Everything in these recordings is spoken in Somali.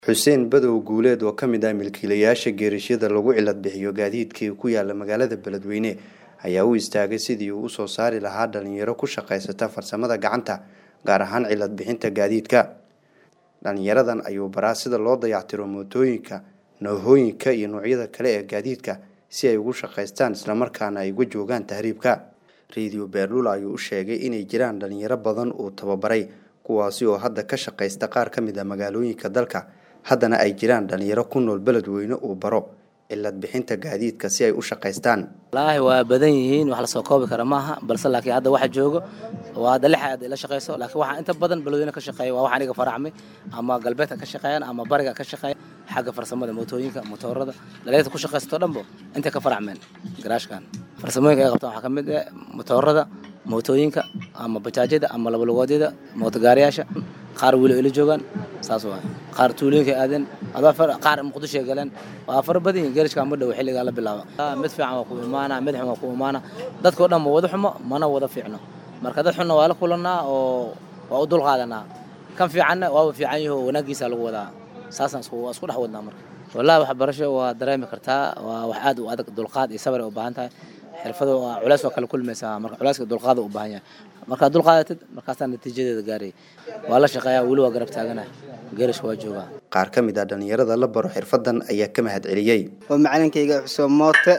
xuseen badow guuleed oo ka mid ah milkiilayaasha geerashyada lagu cilad bixiyo gaadiidkii ku yaala magaalada beledweyne ayaa u istaagay sidii uu usoo saari lahaa dhalinyaro ku shaqaysata farsamada gacanta gaar ahaan cilad bixinta gaadiidka dhalinyaradan ayuu baraa sida loo dayactiro mootooyinka noohooyinka iyo noocyada kale ee gaadiidka si ay ugu shaqaystaan islamarkaana ay uga joogaan tahriibka radio beerlula ayuu u sheegay inay jiraan dhalinyaro badan uu tababaray kuwaasi oo hadda ka shaqaysta qaar ka mid a magaalooyinka dalka haddana ay jiraan dhalinyaro ku nool beledweyne uu baro cilad bixinta gaadiidka si ay u shaqaystaan wallaahi waa badan yihiin wax lasoo koobi kara maaha balse laakiin hadda waxa joogo waa hadda lix aad ila shaqayso laakiin waxaa inta badan beledweyne ka shaqeeya waa wax aniga faracmay ama galbeedka ka shaqeeyaan ama bariga ka shaqeeya xagga farsamada mootooyinka motoorada dhalinyarta ku shaqaysato dhanbo intay ka faracmeen garaashkan farsamooyinka ay qabtaan waxaa ka mid ah motoorada mootooyinka ama bajaajyada ama labalugoodyada mootogaariyaasha qaar weli ila joogaan saas waay qaar tuulooyinka aadeen qaar muqdishoay galeen waa fara badan yihin geerishka ma dhow xilligaa la bilaaba mid fiican waa ku imaana mid xun waa ku imaana dadkao dhan ma wada xumo mana wada fiicno marka dad xunna waa la kulanaa oo waa u dul qaadanaa kan fiicanna waaba fiican yaho wanaagiisa lagu wadaa saasaan isku dhex wadnaa marka wallahi waxbarasho waa dareemi kartaa waa wax aad u adag dulqaad iyo sabar ay u baahan tahay xirfada waa culays waa kala kulmaysaa marka culayska dulqaada u baahan yahay markaad dulqaadatid markaasaa natiijadeeda gaaray waa la shaqeeyaa weli waa garab taaganahay geerishka waa joogaa qaar ka mid ah dhalinyarada la baro xirfadan ayaa ka mahad celiyey waa macalinkayga xuseen moote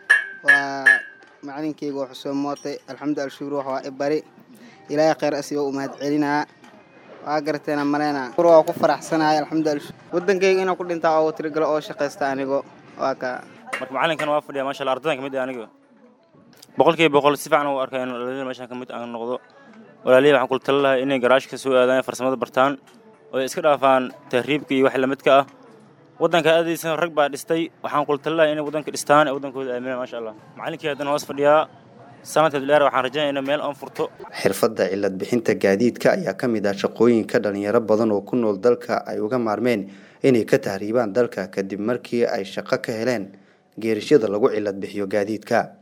waa macalinkayga waa xuseen moote alxamdu alshukur wax waa i bari ilaahay khayr asiga u mahad celinaa waa garteena maleyna waa ku faraxsanahay alxamdu alshukur wadankayga inaan ku dhintaa oo tirigalo oo shaqaysta anigo waa ka marka macalinkan waa fadhiya maasha allah ardaydan kamid ah aniga boqolkiiba boqol si fiican u arkay in dhalinyada meeshaan kamid aan noqdo walaalihi waxaan kula tali lahay inay garaash ka soo aadaan farsamada bartaan oo ay iska dhaafaan tahriibka iyo wax lamidka ah waddanka aadaysan rag baa dhistay waxaan kula tali lahay inay waddanka dhistaan ee waddankooda aaminaan maasha allah macalinkii haddana hoos fadhiyaa sanadka dheer waxaan rajaynaya in meel aan furto xirfadda cilad bixinta gaadiidka ayaa ka mid ah shaqooyinka dhalinyaro badan oo ku nool dalka ay uga maarmeen inay ka tahriibaan dalka kadib markii ay shaqo ka heleen geerashyada lagu cilad bixiyo gaadiidka